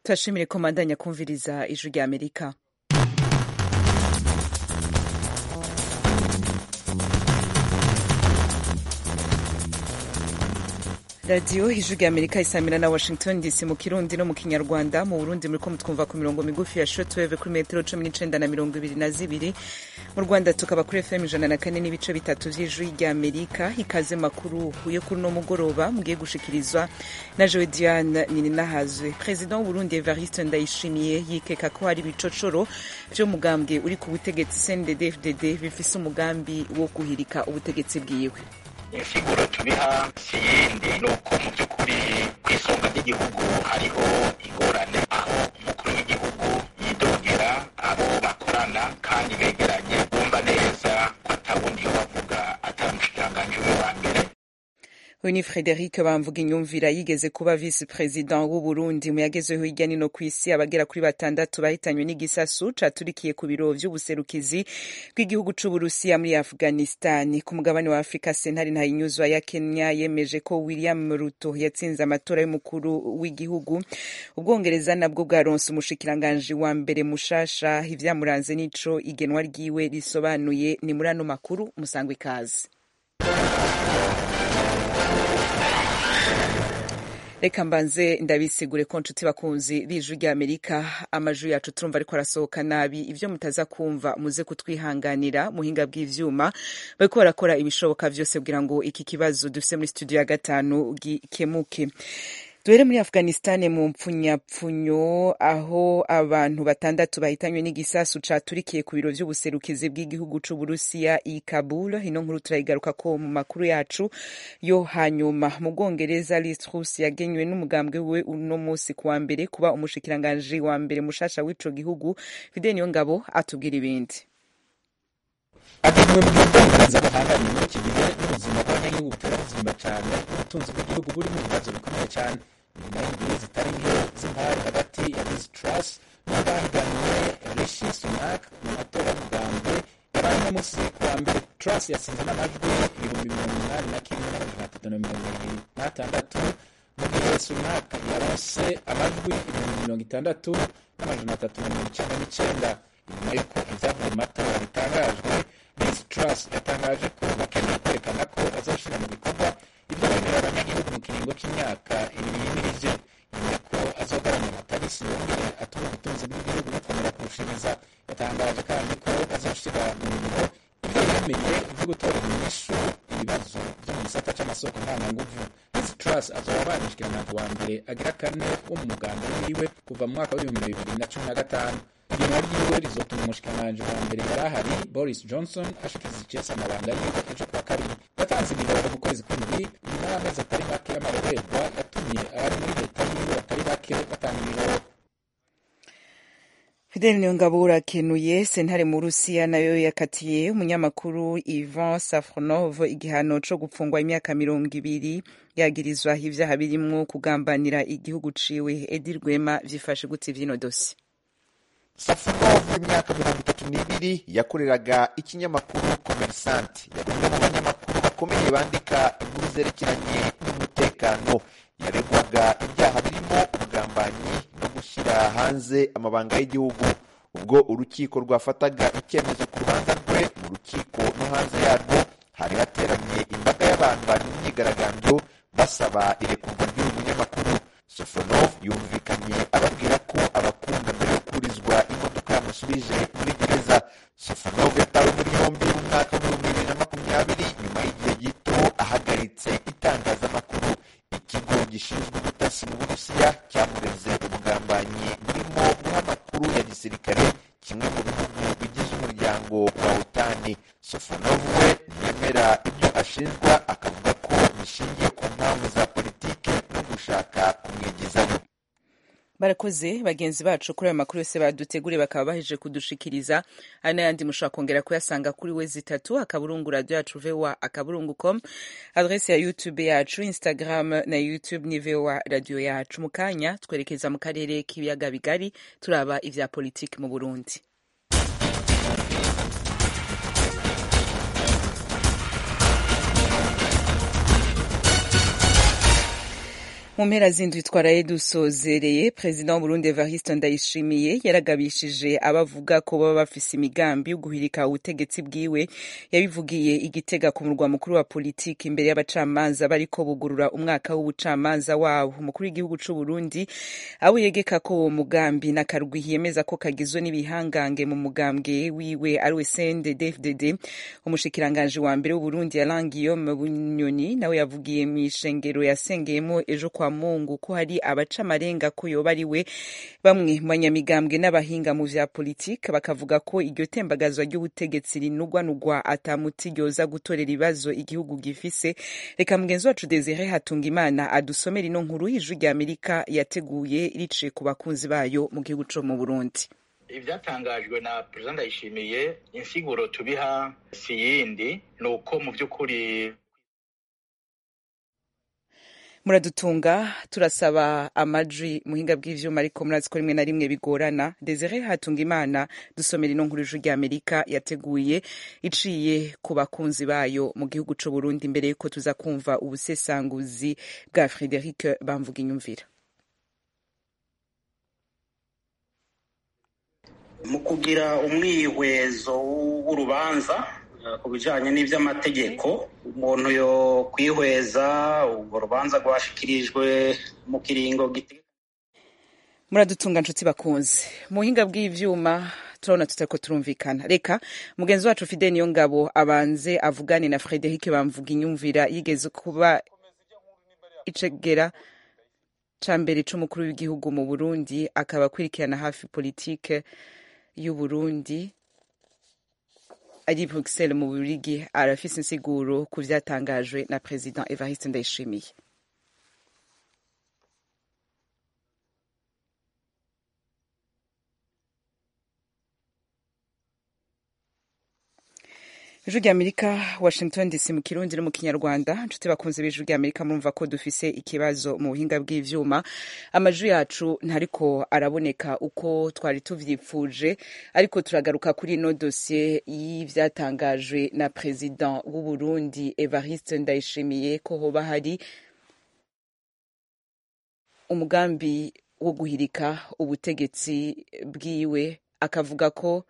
turashimire ko mandanya kumviriza ijwi rya amerika radiyo ijwi rya amerika isamira na washington dc mu kirundi no mu kinyarwanda mu burundi muriko mutwumva ku mirongo migufi ya shortwave kuri metero cumi n'icenda na mirongo ibiri na zibiri mu rwanda tukaba kuri fm ijana na kane n'ibice bitatu vy'ijwi rya amerika ikaze makuru yo kuri uno mugoroba mugiye gushikirizwa na jewe diane nininahazwe perezida w'uburundi evariste ndayishimiye yikeka ko hari ibicocoro vy'umugambwe uri ku butegetsi cndd fdd bifise umugambi wo guhirika ubutegetsi bwiwe insiguro tubiha si yindi ni uko mu by'ukuri ku isonga ry'igihugu hariho ingorane aho umukuru w'igihugu yidogera abo bakorana kandi begeranye bumva neza ko atabundi yo bavuga atari umushikiranganji we wa mbere uyu ni frederic bamvuga inyumvira yigeze kuba visi perezida w'uburundi mu yagezeho hirya nino ku isi abagera kuri batandatu bahitanywe n'igisasu caturikiye ku biro vy'ubuserukizi bw'igihugu c'uburusiya muri afghanistan ku mugabane wa afurika sentare ntayinyuzwa ya kenya yemeje ko william ruto yatsinze amatora y'umukuru w'igihugu ubwongereza nabwo bwaronse umushikiranganji wa mbere mushasha ivyamuranze n'ico igenwa ryiwe risobanuye ni muri ano makuru musangwa ikaze reka mbanze ndabisigure ko nshuti bakunzi b'ijwi rya amerika amajwi yacu turumva ariko arasohoka nabi ivyo mutaza kumva muze kutwihanganira muhinga bw'ivyuma bariko barakora ibishoboka vyose kugira ngo iki kibazo dufise muri studio ya gatanu gikemuke duhere muri afghanistan mu mpfunyapfunyo aho abantu batandatu bahitanywe n'igisasu caturikiye ku biro vy'ubuserukizi bw'igihugu c'uburusiya i kabul ino nkuru turayigaruka ko mu makuru yacu yo hanyuma mu bwongereza liz truss yagenywe n'umugambwe we uno musi kuwa mbere kuba umushikiranganji wa mbere mushasha w'ico gihugu fide niyo ngabo atubwira ibindi agenewe mu gihe ubwongereza buhanganye muri iki gihe n'ubuzima bw'abanyagihugu butera buzimba cyane ubutunzi bw'igihugu buri mu bibazo bikomeye cyane nyuma y'indimi zitari nke z'impari hagati ya liz truss n'abahiganiwe rishi sunak mu matora y'umugambwe yabaye uno munsi kuwa mbere truss yatsinze n'amajwi ibihumbi mirongo inani na kimwe n'amajana atatu na mirongo ibiri n'atandatu mu gihe sunak yaronse amajwi ibihumbi mirongo itandatu n'amajana atatu na mirongo icenda n'icenda nyuma y'uko ivyavuye mu matora bitangajwe liz truss yatangaje ko bakeneye kwerekana ko bazoshira mu bikorwa ivyo bemerera abanyagihugu mu kiringo c'imyaka ibiri yimirije nyuma ko azogabanya amatarisi yongere atuma ubutunzi bw'igihugu bukomera kurushiriza yatangaje kandi ko azoshira mu ngiro ivyo yemeye vyo gutora inyishu ibibazo vyo mu gisata c'amasoko ntanganguvu liz truss azoba abaye umushikiranganji wa mbere agira kane wo mu muganda wiwe kuva mu mwaka w'ibihumbi bibiri na cumi na gatanu igenwa ryiwe rizotuma umushikiranganji wa mbere yari ahari boris johnson ashikiriza icese amabanga yiwe ejo kuwa kabiri yatanze imirongo mu kwezi kw'indwi nyuma y'amezi atari make y'amarorerwa yatumye abari muri leta yiwe batari bake batanga imirongo fidel niyongabo urakenuye sentare mu rusiya nayo yakatiye umunyamakuru ivan safronov igihano co gupfungwa imyaka mirongo ibiri yagirizwa ivyaha birimwo kugambanira igihugu ciwe edi rwema vyifashe gute vyino dosi safarov w'imyaka mirongo itatu n'ibiri yakoreraga ikinyamakuru komerisante yari umwe mu banyamakuru bakomeye bandika inkuru zerekeranye n'umutekano yaregwaga ibyaha birimo ubugambanyi no gushyira hanze amabanga y'igihugu ubwo urukiko rwafataga icyemezo ku rubanza rwe mu rukiko no hanze yarwo hari hateraniye imbaga y'abantu bari mu myigaragambyo basaba irekurwa ry'uyu munyamakuru sofonov yumvikanye ababwira ko abakunda mbere yo kurizwa imodoka yamusubije muri gereza sofonov yatawe muri yombi mu mwaka w'ibihumbi bibiri na makumyabiri nyuma y'igihe gito ahagaritse itangazamakuru ikigo gishinzwe ubutasi mu burusiya cyamureze ubugambanyi burimo guha amakuru ya gisirikare kimwe mu bihugu bigize umuryango wa otani sofonov we ntiyemera ibyo ashinjwa akavuga ko bishingiye ku mpamvu za politike no gushaka kumwigizayo barakoze bagenzi bacu kuri ayo makuru yose baduteguriye bakaba baheje kudushikiriza ari n'ayandi mushobora kongera kuyasanga kuri we zitatu akaburungu radio yacu voa akaburungu com adrese ya youtube yacu instagram na youtube ni voa radio yacu mu kanya twerekeza mu karere k'ibiyaga bigari turaba ivya politiki mu burundi mu mpera z'indwi twaraye dusozereye perezida w'uburundi evariste ndayishimiye yaragabishije abavuga ko baba bafise imigambi yo guhirika ubutegetsi bwiwe yabivugiye igitega ku murwa mukuru wa politiki imbere y'abacamanza bariko bugurura umwaka w'ubucamanza wabo umukuru w'igihugu c'uburundi abo yegeka ko uwo mugambi n'akarwi yemeza ko kagizwe n'ibihangange mu mugambwe wiwe ari we cndd umushikiranganji wa mbere w'uburundi alain guillaume bunyoni nawe yavugiye mw'ishengero yasengeyemo ejo kwa mungu ko hari abaca amarenga ko yoba ari we bamwe mu banyamigambwe n'abahinga mu vya politike bakavuga ko iryo tembagazwa ry'ubutegetsi rinugwanugwa atamuti ryoza gutorera ibibazo igihugu gifise reka mugenzi wacu desire hatunga imana adusomera ino nkuru y'ijwi rya amerika yateguye riciye ku bakunzi bayo mu gihugu co mu burundi ibyatangajwe na perezida ndayishimiye insiguro tubiha si yindi ni uko mu by'ukuri muradutunga turasaba amajwi muhinga bw'ivyuma ariko murazi ko rimwe na rimwe bigorana desire hatunga imana dusomera ino nkuru ijwi rya amerika yateguye iciye ku bakunzi bayo mu gihugu c'u burundi mbere yuko tuza kumva ubusesanguzi bwa frederic bamvuga inyumvira mu kugira umwihwezo w'urubanza ku bijyanye n'iby'amategeko umuntu yo kwihweza urwo rubanza rwashyikirijwe mu kiringo muradutunga nshuti bakunze mu buhinga bw'ibyuma turabona tutariko turumvikana reka mugenzi wacu fide niyo ngabo abanze avugane na frederic bamvuga inyumvira yigeze kuba icegera ca mbere c'umukuru w'igihugu mu burundi akaba akurikirana hafi politike y'uburundi ari bruxelles mu burigi arafise insiguro ku vyatangajwe na president evariste ndayishimiye ijwi rya amerika washington dc mu kirundi no mu kinyarwanda nshuti bakunze b'ijwi rya amerika murumva ko dufise ikibazo mu buhinga bw'ivyuma amajwi yacu ntariko araboneka uko twari tuvyipfuje ariko turagaruka kuri ino dosiye y'ivyatangajwe na president w'uburundi evariste ndayishimiye ko hoba hari umugambi wo guhirika ubutegetsi bwiwe akavuga ko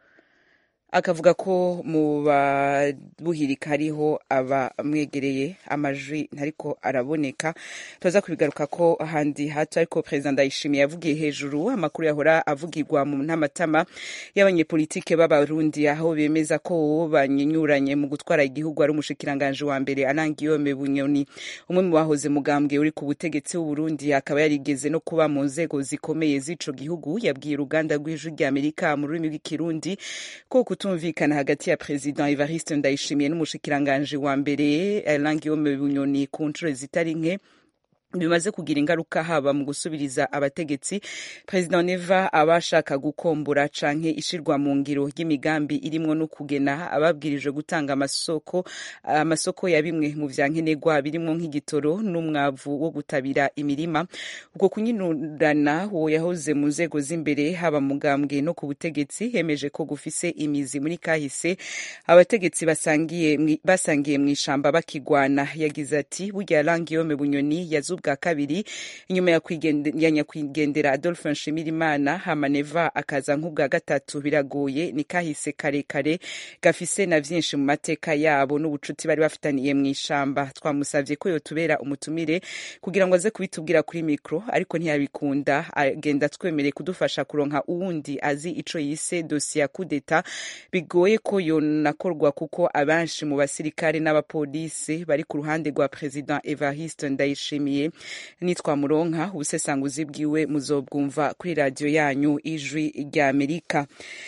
akavuga ko mu babuhirika hariho abamwegereye amajwi ntariko araboneka tuza kubigaruka ko ahandi hato ariko perezida ndayishimiye yavugiye hejuru amakuru yahora avugirwa mu ntamatama y'abanyepolitike b'abarundi aho bemeza ko uwo banyenyuranye mu gutwara igihugu ari umushikiranganje wa mbere anangiyome bunyoni umwe mu bahoze mugambwe uri ku butegetsi w'uburundi akaba yarigeze no kuba mu nzego zikomeye z'ico gihugu yabwiye uruganda rw'ijwi rya amerika mu rurimi rw'ikirundi ko kutumvikana hagati ya president Evariste Ndayishimiye n'umushikiranganje wa mbere Alain Guillaume Bunyoni ku nshuro zitari nke bimaze kugira ingaruka haba mu gusubiriza abategetsi perezida neva aba ashaka gukombora canke ishirwa mu ngiro ry'imigambi irimwo no kugena ababwirijwe gutanga amasoko amasoko ya bimwe mu vya nkenerwa birimwo nk'igitoro n'umwavu wo gutabira imirima ubwo kunyinurana uwo yahoze mu nzego z'imbere haba mugambwe no ku butegetsi hemeje ko gufise imizi muri kahise abategetsi basangiye basangiye mu ishamba bakigwana yagize ati burya Guillaume Bunyoni yazub bwa kabiri inyuma ya nyakwigendera adolphe nshimirimana hamaneva akaza nk'ubwa gatatu biragoye ni kahise karekare gafise na vyinshi mu mateka yabo n'ubucuti bari bafitaniye mu ishamba twamusavye ko yotubera umutumire kugira ngo aze kubitubwira kuri mikro ariko ntiyabikunda agenda twemereye kudufasha kuronka uwundi azi ico yise dossier ya kudeta bigoye ko yonakorwa kuko abanshi mu basirikare n'abapolisi bari ku ruhande rwa president evariste ndayishimiye nitwamuronka ubusesanguzi bwiwe muzobwumva kuri radiyo yanyu ijwi rya amerika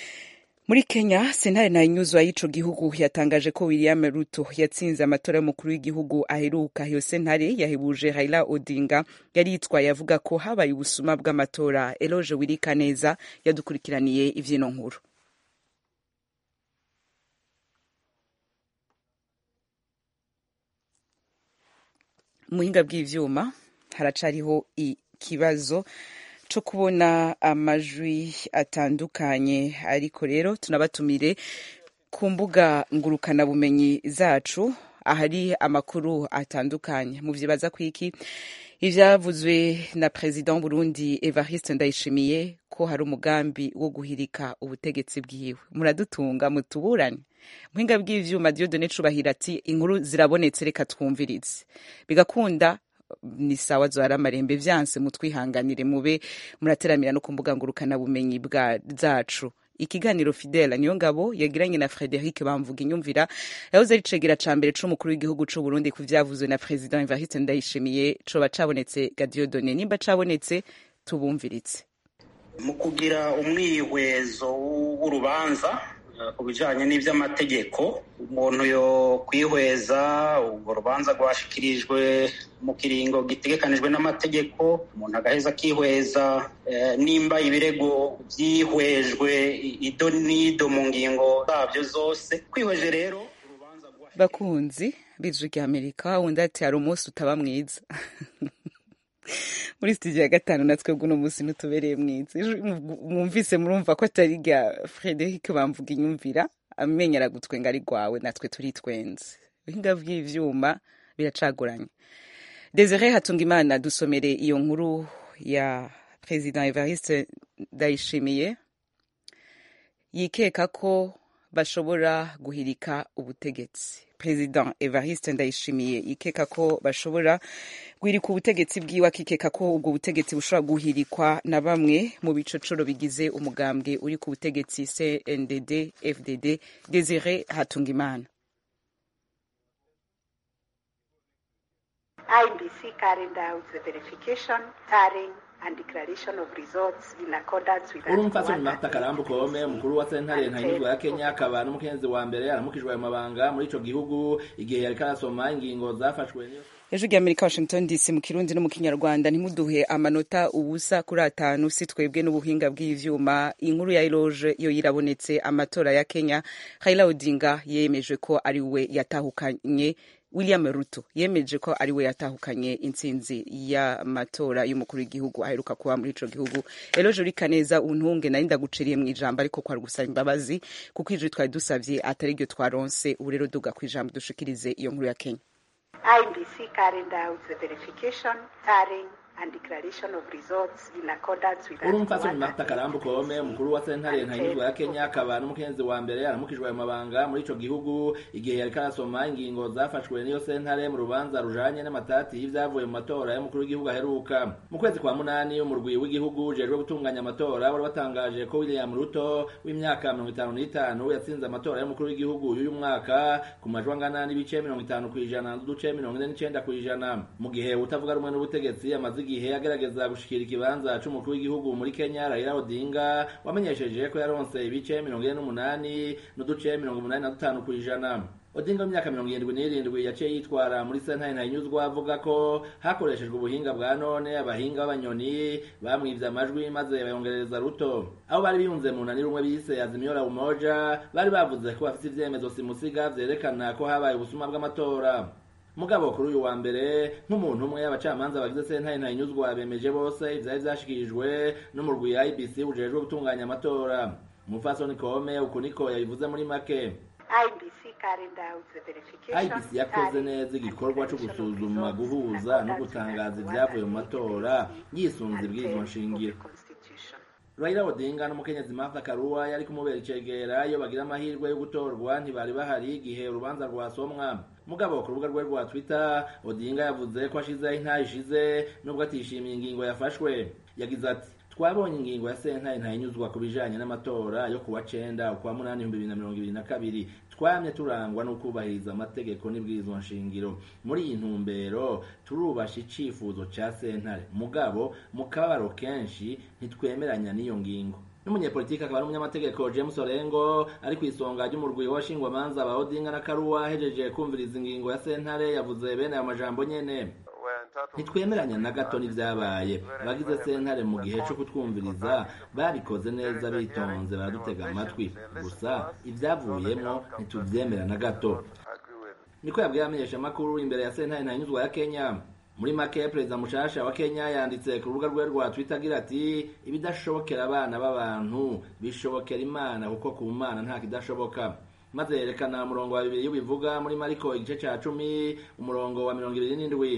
muri kenya sentare ntayinyuzwa y'ico gihugu yatangaje ko william ruto yatsinze amatora y'umukuru w'igihugu aheruka iyo sentare yahebuje raila odinga yari yitwaye avuga ko habaye ubusuma bw'amatora eloge wirika neza yadukurikiraniye ivyino nkuru muhinga bw'ivyuma haracariho ikibazo co kubona amajwi atandukanye ariko rero tunabatumire ku mbuga ngurukanabumenyi zacu ahari amakuru atandukanye muvyibaza kwiki ivyavuzwe na perezida w'uburundi evariste ndayishimiye ko hari umugambi wo guhirika ubutegetsi bwiwe muradutunga mutuburane muhinga bw'ivyuma diodone cubahira ati inkuru zirabonetse reka twumvirize bigakunda ni sawa zohara amarembe vyanse mutwihanganire mube murateramira no ku mbuga ngurukanabumenyi bwa zacu ikiganiro fidela niyo ngabo yagiranye na frederic bamvuga inyumvira yahoze ari cegera ca mbere c'umukuru w'igihugu c'uburundi ku vyavuzwe na president evariste ndayishimiye coba cabonetse gadiodone nimba cabonetse tubumviritse mu kugira umwihwezo w'urubanza ku bijanye n'ivy'amategeko umuntu yo kwihweza urwo rubanza rwashikirijwe mu kiringo gitegekanijwe n'amategeko umuntu agaheza akihweza nimba ibirego vyihwejwe ido n'ido mu ngingo zabyo zose kwihweje rero bakunzi b'ijwi rya amerika wundi ati hari umunsi utaba mwiza muri studio ya gatanu natwe bw'uno munsi ntutubereye mwiza mwumvise murumva ko atari rya frederic bamvuga inyumvira amenyera gutwenga ari rwawe natwe turitwenze ibihinga vy'ivyuma biracaguranye desire hatungimana dusomere iyo nkuru ya president evariste ndayishimiye yikeka ko bashobora guhirika ubutegetsi president evariste ndayishimiye yikeka ko bashobora guhirika ubutegetsi bwiwe akikeka ko ubwo butegetsi bushobora guhirikwa na bamwe mu bicocoro bigize umugambwe uri ku butegetsi cndd fdd desire hatungimana IBC carried out the verification, tallying, and declaration of results in accordance with urumfasoni marta karambu kome umukuru wa sentare ntanyuzwa ya kenya akaba n'umukenyezi wa mbere aramukijwe ayo mabanga muri ico gihugu igihe yariko arasoma ingingo zafashwe niyo ejo rya amerika washington dc mu kirundi no mu kinyarwanda ntimuduhe amanota ubusa kuri atanu si twebwe n'ubuhinga bw'ivyuma inkuru ya eloge yo yirabonetse amatora ya kenya raila odinga yemeje ko ari we yatahukanye william ruto yemeje ko ari we yatahukanye intsinzi y'amatora y'umukuru w'igihugu aheruka kuba muri ico gihugu eloge urika neza untunge nari ndaguciriye mu ijambo ariko kwari gusaba imbabazi kuko ijwi twari dusavye atari ryo twaronse ubu rero duga ku ijambo dushikirize iyo nkuru ya kenya IBC carried out the verification, tallying, and declaration of results in accordance with urumfasoni marta karambu kome umukuru wa sentare ntanyuzwa ya kenya akaba n'umukenyezi wa mbere aramukijwe ayo mabanga muri ico gihugu igihe yariko arasoma ingingo zafashwe n'iyo sentare mu rubanza rujanye n'amatati y'ivyavuye mu matora y'umukuru w'igihugu aheruka mu kwezi kwa munani umurwi w'igihugu ujejwe gutunganya amatora wari watangaje ko william ruto w'imyaka mirongo itanu n'itanu yatsinze amatora y'umukuru w'igihugu y'uyu mwaka ku majwi angana n'ibice mirongo itanu kw'ijana n'uduce mirongo ine n'icenda kw'ijana mu gihe utavuga rumwe n'ubutegetsi amaze igihe agerageza gushikira ikibanza c'umukuru w'igihugu muri Kenya Raila Odinga wamenyesheje ko yaronse ibice mirongo ine n'umunani n'uduce mirongo umunani na dutanu kw'ijana Odinga w'imyaka mirongo irindwi n'irindwi yaciye yitwara muri sentare ntayinyuzwa avuga ko hakoreshejwe ubuhinga bwa none abahinga b'abanyoni bamwivye amajwi maze bayongereza ruto abo bari biyunze mu nani rumwe bise Azimio la Umoja bari bavuze ko bafise ivyemezo simusiga vyerekana ko habaye ubusuma bw'amatora mugabo kuri uyu wa mbere nk'umuntu umwe abacamanza bagize sentare ntayinyuzwa bemeje bose ivyari vyashikirijwe n'umurwi IBC ujejwe gutunganya amatora umupfasoni kome uku niko yabivuze muri make IBC carried out the verification, IBC yakoze tallying, neza and igikorwa co declaration of gusuzuma results in guhuza no accordance with gutangaza Article ivyavuye mu 188 matora yisunze and ibwirizwa 10 of nshingiro the Constitution. Raila Odinga n'umukenyezi Martha Karua yari kumubera icegera iyo bagira amahirwe yo gutorwa ntibari bahari igihe urubanza rwasomwa mugabo ku rubuga rwe rwa Twitter Odinga yavuze ko ashizeho intayi ishize nubwo atishimiye ingingo yafashwe yagize ati twabonye ingingo ya sentare ntayinyuzwa ku bijanye n'amatora yo kuwa cenda ukwa munani ibihumbi bibiri na mirongo ibiri na kabiri twamye turangwa no kubahiriza amategeko n'ibwirizwa nshingiro muri iyi ntumbero turubasha icifuzo ca sentare mugabo mu kababaro kenshi ntitwemeranya n'iyo ngingo n'umunyepolitiki akaba ari umunyamategeko james orengo ari ku isonga ry'umurwi w'abashingwamanza ba odinga na karuwa ahejeje kumviriza ingingo ya sentare yavuze bene ayo majambo nyene ntitwemeranya na gato n'ivyabaye abagize sentare mu gihe co kutwumviriza babikoze neza bitonze baradutega amatwi gusa ivyavuyemwo ntituvyemera na gato niko yabwiye abamenyeshamakuru imbere ya sentare ntanyuzwa ya kenya muri make perezida mushasha wa kenya yanditse ku rubuga rwe rwa twitter agira ati ibidashobokera abana b'abantu bishobokera imana kuko ku mana nta kidashoboka maze yerekana umurongo wa bibiri w'ibivuga muri mariko igice ca cumi umurongo wa mirongo ibiri n'indwi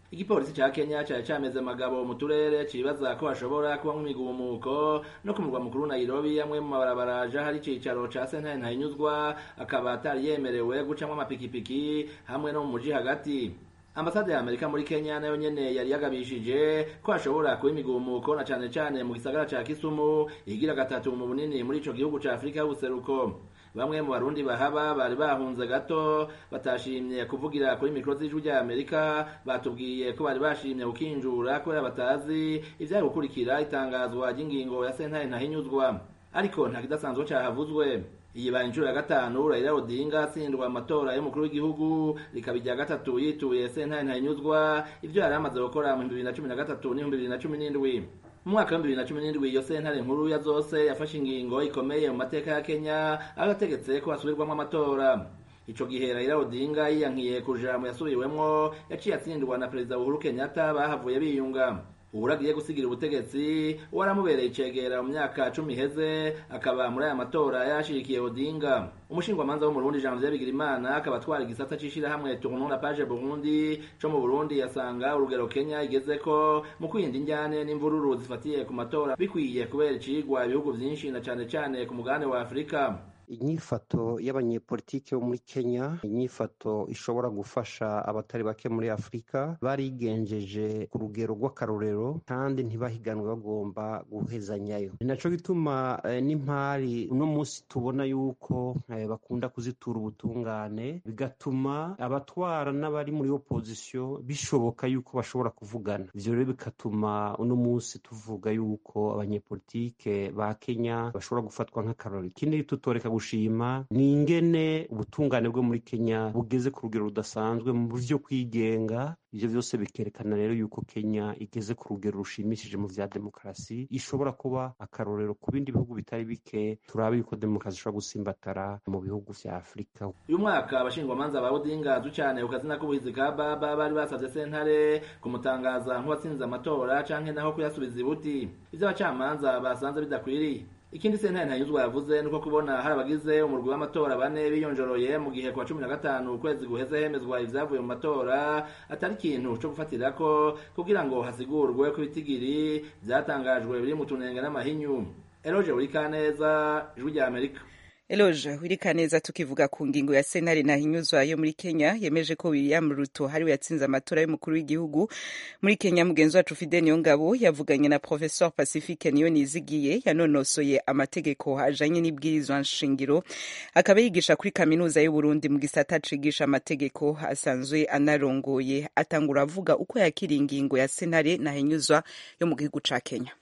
igipolisi ca kenya cari cameze magabo mu turere cibaza ko hashobora kubamwo imigumuko no ku murwa mukuru nairobi amwe mu mabarabara aja hari icicaro ca sentare ntahinyuzwa akaba atari yemerewe gucamwo amapikipiki hamwe no mu muji hagati ambasade ya amerika muri kenya nayo nyene yari yagabishije ko hashobora kuba imigumuko na cane cane mu gisagara ca kisumu igira gatatu mu bunini muri ico gihugu ca afurika y'ubuseruko bamwe mu barundi bahaba bari bahunze gato batashimye kuvugira kuri mikoro z'ijwi rya amerika batubwiye ko bari bashimye gukinjura kubera batazi ivyari gukurikira itangazwa ry'ingingo ya sentare ntahinyuzwa ariko nta kidasanzwe cahavuzwe iyi baye inshuro ya gatanu Raila Odinga atsindwa amatora y'umukuru w'igihugu rikaba irya gatatu yituye sentare ntahinyuzwa ivyo yari amaze gukora mu bibiri na cumi na gatatu n'ibihumbi bibiri na cumi n'indwi mu mwaka w'ibihumbi bibiri na cumi n'indwi iyo sentare nkuru ya zose yafashe ingingo ikomeye mu mateka ya kenya aho yategetse ko hasubirwamo amatora ico gihe Raila Odinga yiyankiye kuja mu yasubiwemwo yaciye atsindwa na perezida Uhuru Kenyatta bahavuye biyunga uhura agiye gusigira ubutegetsi waramubereye icegera mu myaka cumi iheze akaba muri aya matora yashirikiye odinga umushingwamanza wo mu burundi janvier bigirimana akaba atwara igisata c'ishirahamwe tournon la page burundi co mu burundi yasanga urugero kenya igezeko mu kwirinda injyane n'imvururu zifatiye ku matora bikwiye kubera icigwa ibihugu vyinshi na cane cane ku mugabane wa afurika inyifato y'abanyepolitike bo muri kenya inyifato ishobora gufasha abatari bake muri afurika barigenjeje ku rugero rw'akarorero kandi ntibahiganwe bagomba guhezanyayo ni naco gituma eh, n'impari uno munsi tubona yuko eh, bakunda kuzitura ubutungane bigatuma abatwara n'abari muri opozisiyo bishoboka yuko bashobora kuvugana ivyo rero bigatuma uno munsi tuvuga yuko abanyepolitike ba kenya bashobora gufatwa nk'akarorero ikindi tutoreka gushima ni ingene ubutungane bwo muri kenya bugeze ku rugero rudasanzwe mu buryo kwigenga ivyo vyose bikerekana rero yuko kenya igeze ku rugero rushimishije mu vya demokarasi ishobora kuba akarorero ku bindi bihugu bitari bike turabe yuko demokarasi ishobora gusimbatara mu bihugu vya afurika uyu mwaka abashingwamanza ba odinga azwi cane ku kazina k'ubuhizi ka baba bari basavye sentare kumutangaza nk'uwatsinze amatora canke naho kuyasubiza ibuti ivyo abacamanza basanze bidakwiriye ikindi sentare ntanyuzwa yavuze nuko kubona hari abagize umurwi w'amatora bane biyonjoroye mu gihe kwa cumi na gatanu ukwezi guheze hemezwa ivyavuye mu matora atari ikintu co gufatirako kugira ngo hasigurwe ko ibitigiri vyatangajwe biri mu tunenge n'amahinyu eroje burikaneza ijwi rya amerika Eloge wirika neza tukivuga ku ngingo ya sentare ntahinyuzwa yo muri Kenya yemeje ko William Ruto hariwe yatsinze amatora y'umukuru w'igihugu muri Kenya mugenzi wacu Fidel Niyongabo yavuganye na Professor Pacifique Niyonizigiye yanonosoye amategeko ajanye n'ibwirizwa nshingiro akaba yigisha kuri kaminuza y'u Burundi mu gisata cigisha amategeko asanzwe anarongoye atangura avuga uko yakira ingingo ya sentare ntahinyuzwa yo mu gihugu ca Kenya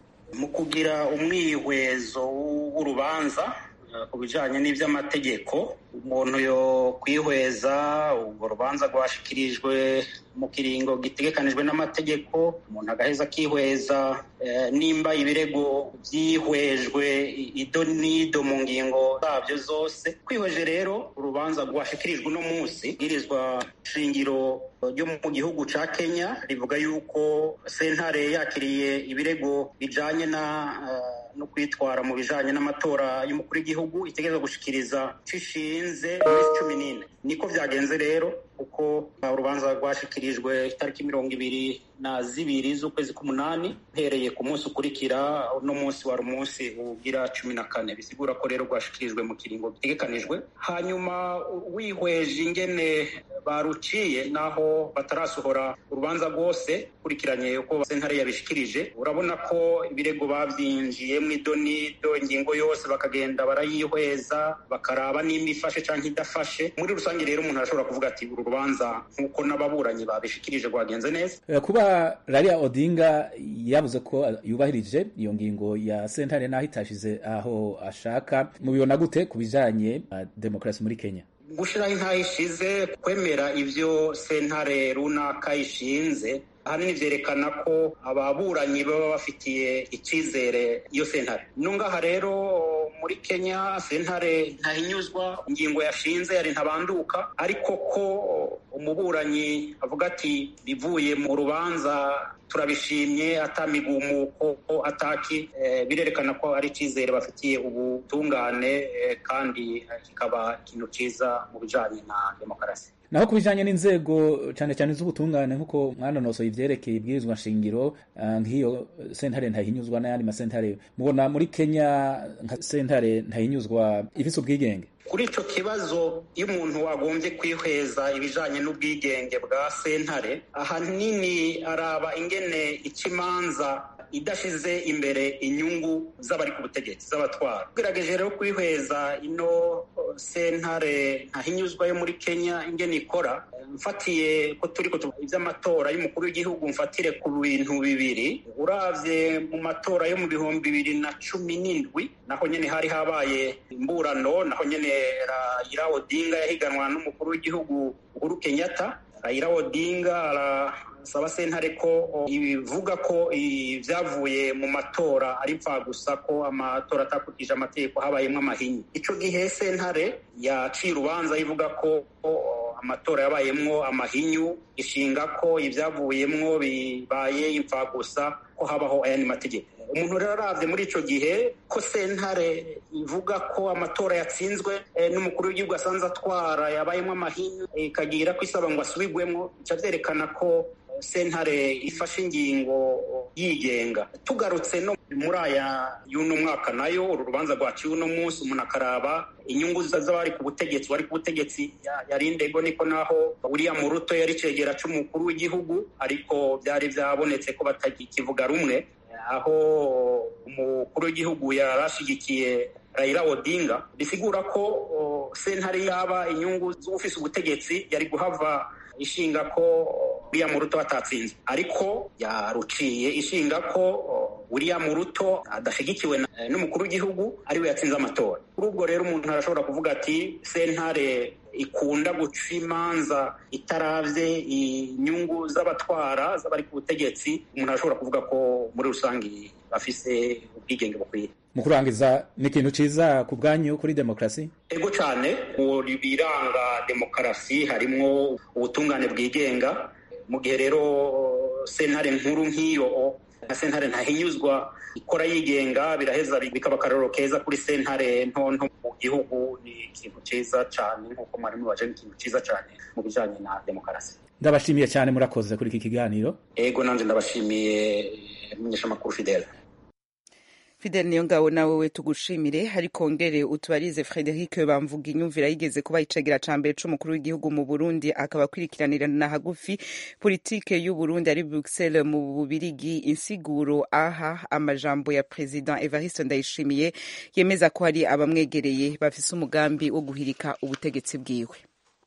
mu kugira umwihwezo w'urubanza ku bijyanye n'iby'amategeko umuntu yo kwihweza urwo rubanza rwashikirijwe mu kiringo gitegekanijwe n'amategeko umuntu agaheza akihweza nimba ibirego byihwejwe ido n'ido mu ngingo zabyo zose kwihweje rero urubanza rwashikirijwe uno munsi bwirizwa shingiro ryo mu gihugu ca kenya rivuga yuko sentare yakiriye ibirego bijanye na no kwitwara mu bijanye n'amatora y'umukuru w'igihugu itegereza gushikiriza cishinze iminsi cumi n'ine niko vyagenze rero kuko urubanza rwashikirijwe itariki mirongo ibiri na zibiri z'ukwezi k'umunani uhereye ku munsi ukurikira uno munsi wari umunsi ugira cumi na kane bisigura ko rero rwashikirijwe mu kiringo gitegekanijwe hanyuma wihweje ingene baruciye naho batarasohora urubanza rwose ukurikiranye uko sentare yabishikirije urabona ko ibirego bavyinjiyemwo ido n'ido ingingo yose bakagenda barayihweza bakaraba nimba ifashe canke idafashe muri rusange rero umuntu arashobora kuvuga ati uru rubanza nk'uko n'ababuranyi babishikirije rwagenze neza kuba Raila Odinga yavuze ko yubahirije iyo ngingo ya sentare naho itashize aho ashaka mubibona gute ku bijanye na demokarasi muri Kenya gushiraho intahe ishize kwemera ivyo sentare runaka ishinze ahanini vyerekana ko ababuranyi baba bafitiye icizere iyo sentare no ngaha rero muri kenya sentare ntahinyuzwa ingingo yashinze yari ntabanduka ariko ko umuburanyi avuga ati bivuye mu rubanza turabishimye atamigumuko ataki birerekana ko ari icyizere bafitiye ubutungane kandi kikaba ikintu cyiza mu bijanye na demokarasi naho ku bijanye n'inzego cane cane z'ubutungane nk'uko mwanonosoye ivyerekeye ibwirizwa nshingiro uh, nk'iyo sentare ntahinyuzwa n'ayandi masentare mubona muri kenya nka sentare ntahinyuzwa ifise ubwigenge kuri icyo kibazo iyo umuntu wagombye kwihweza ibijyanye n'ubwigenge bwa sentare ahanini araba ingene ikimanza idashyize imbere inyungu z'abari ku butegetsi z'abatwara tugerageje rero kwihweza ino sentare ntahinyuzwa yo muri kenya ingene ikora mfatiye ko turi iby'amatora y'umukuru w'igihugu mfatire ku bintu bibiri urabye mu matora yo mu bihumbi bibiri na cumi n'indwi naho nyine hari habaye imburano naho nyine Raila Odinga yahiganwa n'umukuru w'igihugu Uhuru Kenyatta Raila Odinga arasaba sentare ko ibivuga ko ibyavuye mu matora ari gusa ko amatora atakurikije amategeko habayemo amahinyu icyo gihe sentare yaciye urubanza ivuga ko amatora yabayemwo amahinyu ishinga ko ibyavuyemwo bibaye gusa ko habaho ayandi mategeko umuntu rero arabye muri icyo gihe ko sentare ivuga ko amatora yatsinzwe n'umukuru w'igihugu asanze atwara yabayemo amahinyu ikagira ko isaba ngo asubigwemo bica byerekana ko sentare ifashe ingingo yigenga tugarutse no muri aya y'uno mwaka nayo uru rubanza rwaciwe uno munsi umuntu akaraba inyungu z'abari ku butegetsi bari ku butegetsi yari indego niko naho William Ruto yari cegera c'umukuru w'igihugu ariko byari byabonetse ko batakivuga rumwe aho umukuru w'igihugu yarashigikiye Raila Odinga bisigura ko sentare yaba inyungu z'ufise ubutegetsi yari guhava ishinga ko William Ruto atatsinze ariko yaruciye ishinga ko William Ruto adashigikiwe n'umukuru w'igihugu ariwe yatsinze amatora kuri ubwo rero umuntu arashobora kuvuga ati sentare ikunda guca imanza itaravye inyungu z'abatwara z'abari ku butegetsi umuntu arashobora kuvuga ko muri rusange bafise ubwigenge bukwiye mu kurangiza ni ikintu ciza ku bwanyu kuri demokarasi ego cyane mu biranga demokarasi harimwo ubutungane bwigenga mu gihe rero sentare nkuru nk'iyo na sentare ntahinyuzwa ikora yigenga biraheza bikaba akarorero keza kuri sentare nto nto mu gihugu ni ikintu cyiza cyane nk'uko mwari mubaje ni ikintu cyiza cyane mu bijyanye na demokarasi ndabashimiye cyane murakoze kuri iki kiganiro ego nanjye ndabashimiye umunyeshamakuru fidele Fidel niyo ngabo nawe we tugushimire ariko ngere utubarize Frederic bamvuga inyumvira yigeze kuba icegera ca mbere c'umukuru w'igihugu mu Burundi akaba akwirikiranira na hagufi politike y'u Burundi ari Bruxelles mu Bubirigi insiguro aha amajambo ya President Evariste Ndayishimiye yemeza ko hari abamwegereye bafise umugambi wo guhirika ubutegetsi bwiwe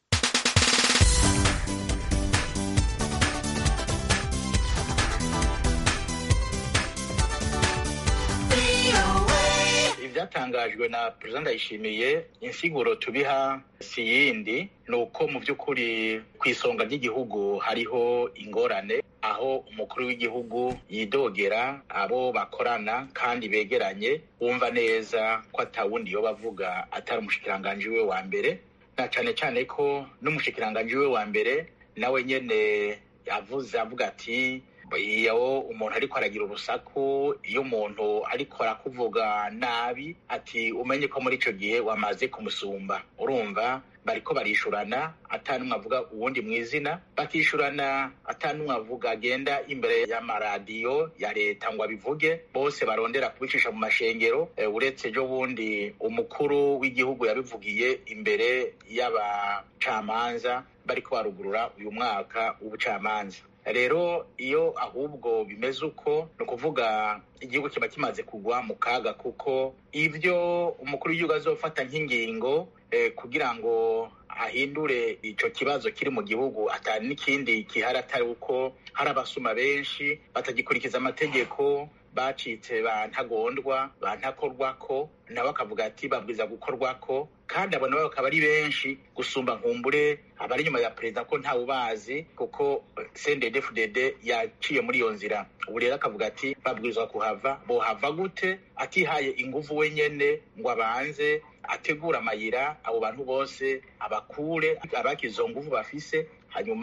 ibyatangajwe na perezida ndayishimiye insiguro tubiha si yindi ni uko mu by'ukuri ku isonga ry'igihugu hariho ingorane aho umukuru w'igihugu yidogera abo bakorana kandi begeranye wumva neza ko atawundi yo bavuga atari umushikiranganji we wa mbere na cyane cyane ko n'umushikiranganji we wa mbere nawe nyene yavuze avuga ati iyo umuntu ariko aragira urusaku iyo umuntu ariko arakuvuga nabi ati umenye ko muri icyo gihe wamaze kumusumba urumva bariko barishurana atanumwe avuga uwundi mu izina bakishurana atanumwe avuga agenda imbere y'amaradiyo ya leta ngo abivuge bose barondera kubicisha mu mashengero uretse ejo bundi umukuru w'igihugu yabivugiye imbere y'abacamanza bariko barugurura uyu mwaka w'ubucamanza rero iyo ahubwo bimeze uko ni ukuvuga igihugu kiba kimaze kugwa mu kaga kuko ibyo umukuru w'igihugu azofata nk'ingingo kugira ngo ahindure icyo kibazo kiri mu gihugu atari n'ikindi gihari atari uko hari abasuma benshi batagikurikiza amategeko bacitse ba ntagondwa ba ntakorwako nabo akavuga ati babwiza gukorwako kandi abo nabo bakaba ari benshi gusumba nkumbure abari inyuma ya perezida ko ntawe ubazi kuko cnddfdd yaciye muri iyo nzira ubu rero akavuga ati babwirizwa kuhava bohava gute atihaye inguvu wenyene ngo abanze ategura amayira abo bantu bose abakure abakize izo nguvu bafise hanyuma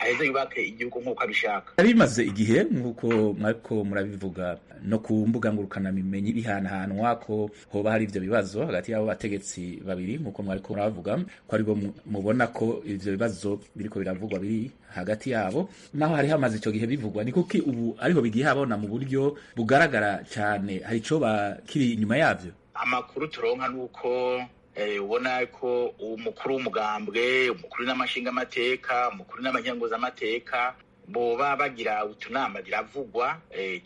aheze yubake igihugu nk'uko abishaka bimaze igihe nk'uko mwariko murabivuga no ku mbuga ngurukanabimenyi bihanahanwa ko hoba hari ivyo bibazo hagati y'abo bategetsi babiri nk'uko mwariko murabavuga ko aribo mubona ko ivyo bibazo biriko biravugwa biri hagati yabo naho hari hamaze ico gihe bivugwa ni kuki ubu ariho bigiye habona mu buryo bugaragara cyane hari ico kiri inyuma yavyo amakuru turonka nuko ubona ko umukuru w'umugambwe umukuru n'amashingamateka umukuru n'amanyanguzamateka boba bagira utunama biravugwa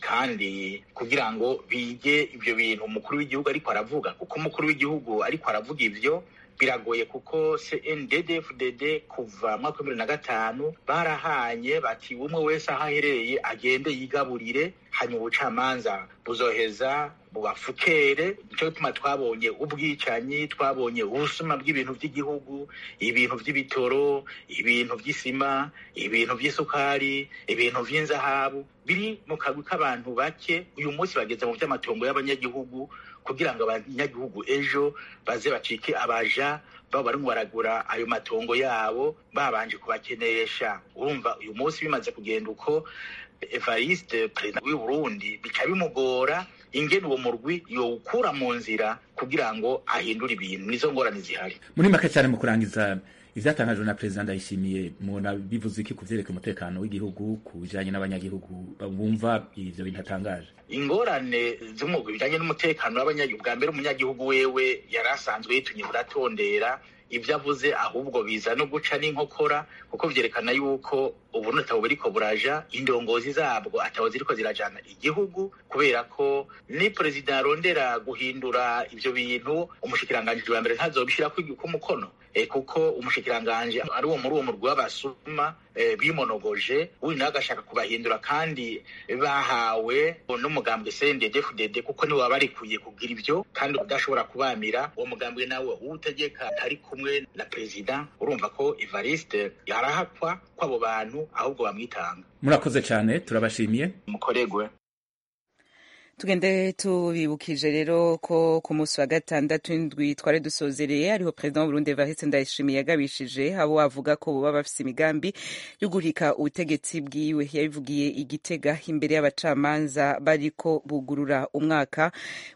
kandi kugira ngo bige ibyo bintu umukuru w'igihugu ariko aravuga kuko umukuru w'igihugu ariko aravuga ivyo biragoye kuko CNDD-FDD kuva mwaka wa bibiri na gatanu barahanye bati umwe wese aho aherereye agende yigaburire hanyuma ubucamanza buzoheza bubafukere nicyo gituma twabonye ubwicanyi twabonye ubusuma bw'ibintu by'igihugu ibintu by'ibitoro ibintu by'isima ibintu by'isukari ibintu by'inzahabu biri mu kagwi k'abantu bake uyu munsi bageze mu by'amatongo y'abanyagihugu kugira ngo abanyagihugu ejo baze bacike abaja baba barimo baragura ayo matongo yabo babanje kubakenesha urumva uyu munsi bimaze kugenda uko evariste perezida w'u burundi bica bimugora ingene uwo murwi yowukura mu nzira kugira ngo ahindure ibintu nizo ngorane zihari muri make cyane mu kurangiza ivyatangajwe na perezida ndayishimiye mubona bivuze iki ku vyerekeye umutekano w'igihugu ku bijanye n'abanyagihugu bumva ivyo bintu atangaje ingorane z'umugwi bijanye n'umutekano w'abanyagihugu bwa mbere umunyagihugu wewe yari asanzwe yitunye buratondera ibyo avuze ahubwo biza no guca n'inkokora kuko vyerekana yuko ubu natabu buriko buraja indongozi zabwo atabo ziriko zirajana igihugu kubera ko ni perezida arondera guhindura ivyo bintu umushikiranganji wa mbere ntazobishirako umukono e, kuko umushikiranganji ari uwo muri uwo murwi w'abasuma e, bimonogoje uyu nawe agashaka kubahindura kandi bahawe n'umugambwe CNDD-FDD kuko niwe wabarikuye kugira ivyo kandi udashobora kubamira uwo mugambwe nawe uwutegeka ntari kumwe na perezida urumva ko Evariste yarahakwa kw'abo bantu ahubwo bamwitanga murakoze cyane turabashimiye mukoregwe tugende tubibukije rero ko ku munsi wa gatandatu indwi twari dusozereye ariho perezida w'uburundi evariste ndayishimiye yagabishije abo bavuga ko boba bafise imigambi yo guhirika ubutegetsi bwiwe yabivugiye igitega imbere y'abacamanza bariko bugurura umwaka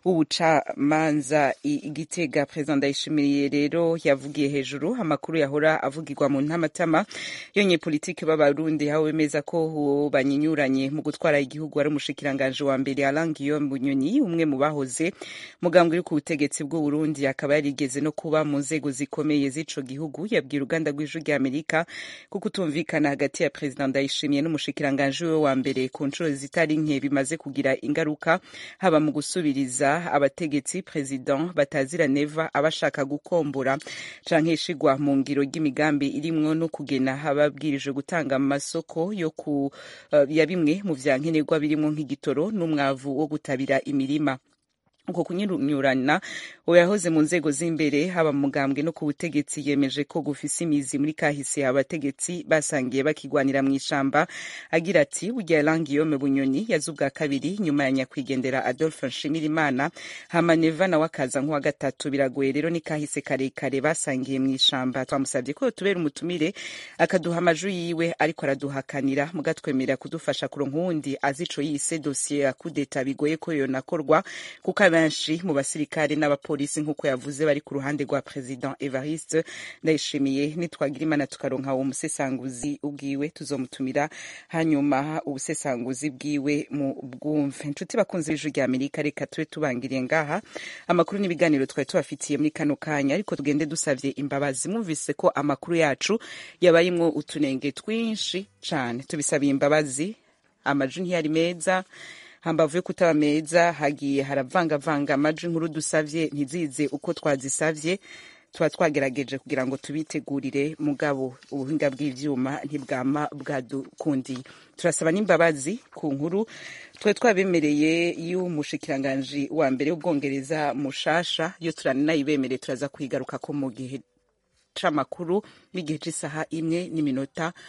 w'ubucamanza igitega perezida ndayishimiye rero yavugiye hejuru amakuru yahora avugirwa mu ntamatama yonye politiki b'abarundi aho bemeza ko banyinyuranye mu gutwara igihugu ari umushikiranganji wa mbere arangiyo Bunyoni umwe mu bahoze mugambwe uri ku butegetsi bw'u Burundi akaba yarigeze no kuba mu nzego zikomeye z'ico gihugu yabwiye uruganda rw'ijwi rya Amerika ko kutumvikana hagati ya President Ndayishimiye n'umushikiranganje we wa mbere ku nshuro zitari nke bimaze kugira ingaruka haba mu gusubiriza abategetsi President batazira neva abashaka gukombora canke ishigwa mu ngiro ry'imigambi irimwo no kugena ababwirije gutanga amasoko yo ku uh, ya bimwe mu vyankenerwa birimwo nk'igitoro n'umwavu wo gutabira imirima uko kunyuranyurana uwo yahoze mu nzego z'imbere haba mu mugambwe no ku butegetsi yemeje ko gufise imizi muri kahise abategetsi basangiye bakigwanira mu ishamba agira ati burya Langiyome Bunyoni yaze ubwa kabiri nyuma ya nyakwigendera Adolphe Nshimirimana hama Neva nawe akaza nk'uwa gatatu biragoye rero ni kahise karekare basangiye mu ishamba twamusabye ko tubera umutumire akaduha amajwi yiwe ariko araduhakanira mugatwemerera kudufasha kuronka uwundi azi ico yise dosiye ya kudeta bigoye ko yonakorwa kuko benshi mu basirikare n'abapolisi nk'uko yavuze bari ku ruhande rwa president Evariste ndayishimiye nitwagira imana tukaronka uwo musesanguzi ubwiwe tuzomutumira hanyuma ubusesanguzi bwiwe mu bwumve inshuti bakunze ijwi rya Amerika reka tube tubangiriye ngaha amakuru n'ibiganiro twari tubafitiye muri kano kanya ariko tugende dusavye imbabazi mwumvise ko amakuru yacu yabayimwo utunenge twinshi cane tubisabiye imbabazi amajwi ntiyari meza hambavu yo kutaba meza hagiye haravangavanga amajwi nkuru dusavye ntizize uko twazisavye tuba twagerageje kugira ngo tubitegurire mugabo ubuhinga bw'ivyuma ntibwama bwadukundiye turasaba n'imbabazi ku nkuru twe twabemereye y'umushikiranganji wa mbere w'ubwongereza mushasha yo turanayibemereye turaza kwigaruka ko mu gihe c'amakuru n'igihe c'isaha imwe n'iminota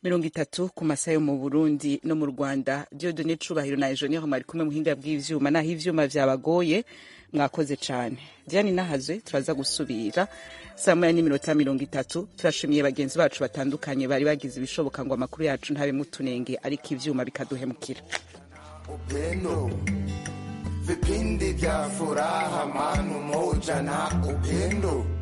mirongo itatu ku masaha yo mu burundi no mu rwanda diodone cubahiro na ejonire mwari kumwe muhinga bw'ivyuma naho ivyuma vyabagoye mwakoze cane diane nahazwe turaza gusubira saa moya n'iminota mirongo itatu turashimiye bagenzi bacu batandukanye bari bagize ibishoboka ngo amakuru yacu ntabe mutunenge ariko ivyuma bikaduhemukira upendo vipindi vya furaha manu moja na upendo